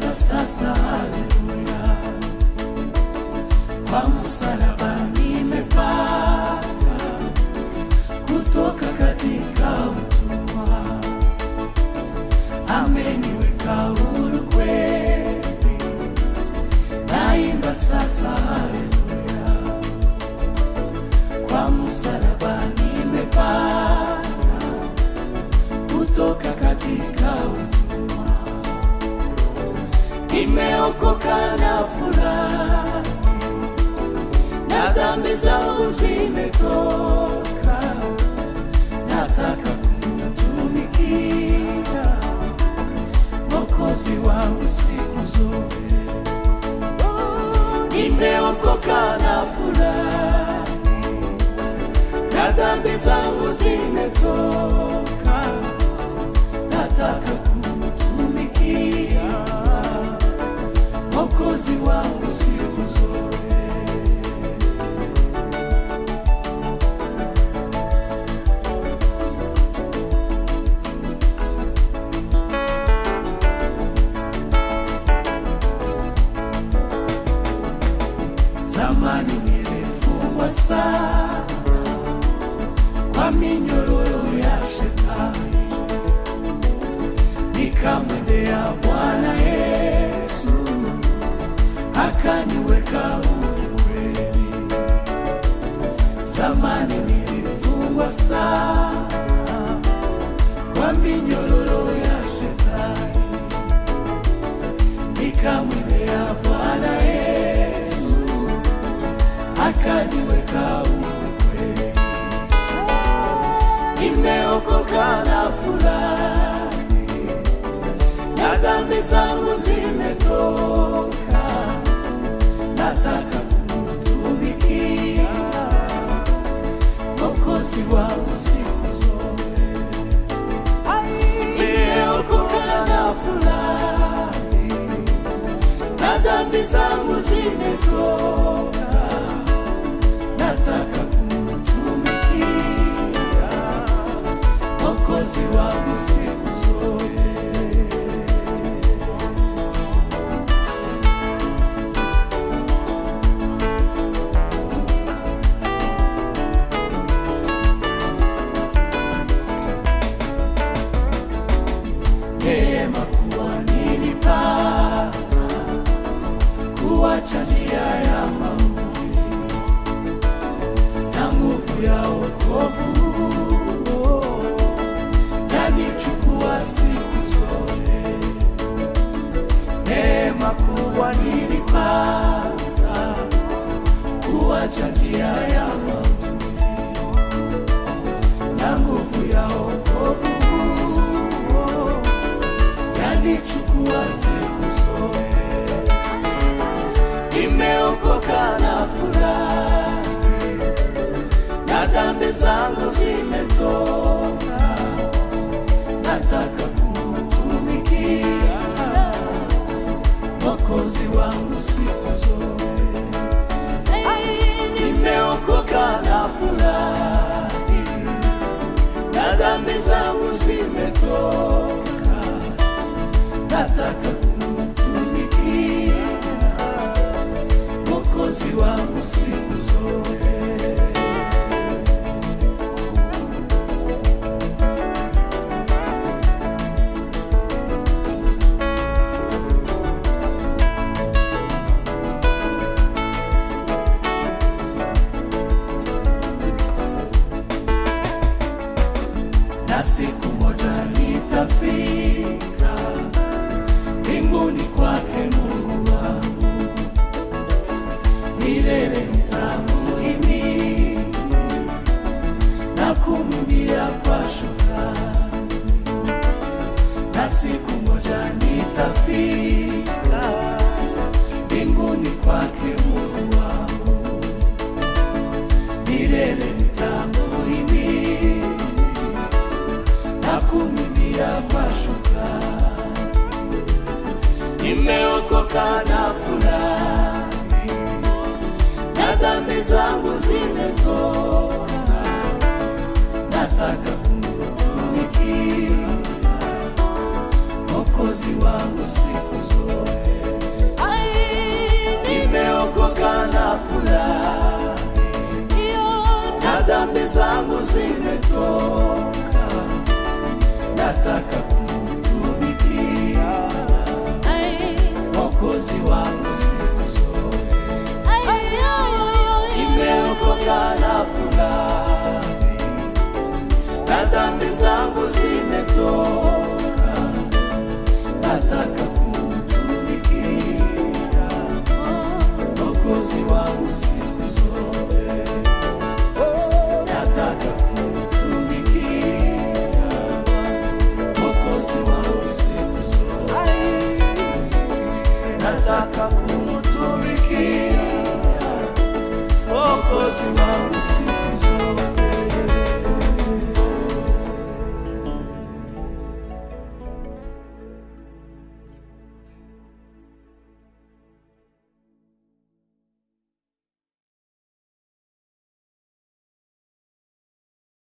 hata sasa haleluya kwa msalaba nimepata kutoka katika utumwa ameniweka huru kweli naimba sasa haleluya kwa msalaba nimepata kutoka katika utumwa nimeokoka na furahi na dhambi zangu zimetoka nataka kumtumikia mokozi wangu siku zote nimeokoka na furahi na dhambi zangu zimetoka nataka kumtumikia mokozi wangu siku zote zamani nilifungwa sana kwa minyororo ya shetani nikamwendea bwana yesu akaniweka huru kweli zamani nilifungwa sana kwa minyororo ya shetani nikamwendea bwana yesu akaniweka huru kweli nimeokoka na fulani na dhambi zangu zimetoka nataka kumtumikia mokozi wangu siku zote nimeokoka na fulani na dhambi zangu zimetoka nataka kumtumikia mokozi wangu siku zote neema kuwa nilipata kuwacha njia ya mauti na nguvu ya wokovu yanichukua siku zote neema kubwa nilipata kuwacha njia ya mauti na nguvu ya wokovu yanichukua siku zote nimeokoka na furahi na dhambi zangu zimetoka nataka kumtumikia mokozi wangu siku zote nimeokoka na furahi na dhambi zangu zimetoka nataka kumtumikia mokozi wangu siku zote na siku moja nitafika mbinguni kwake Mungu wangu, milele nitamuhimidi na kumwimbia kwa shukrani, na siku moja nitafika mbinguni kwake Mungu wangu, milele nitamuhimidi na kumwimbia kwa shukrani nimeokoka na furahi na dhambi zangu zimetoka nataka kumtumikia mokozi wangu siku zote zimetoka, nataka kumtumikia Mwokozi wangu siku zote. Nimeokoka na furahi, na dhambi zangu zimetoka, nataka kumtumikia Mwokozi wangu siku zote, nataka kumtumikia Mwokozi wangu siku zote, nataka kumtumikia Mwokozi wangu siku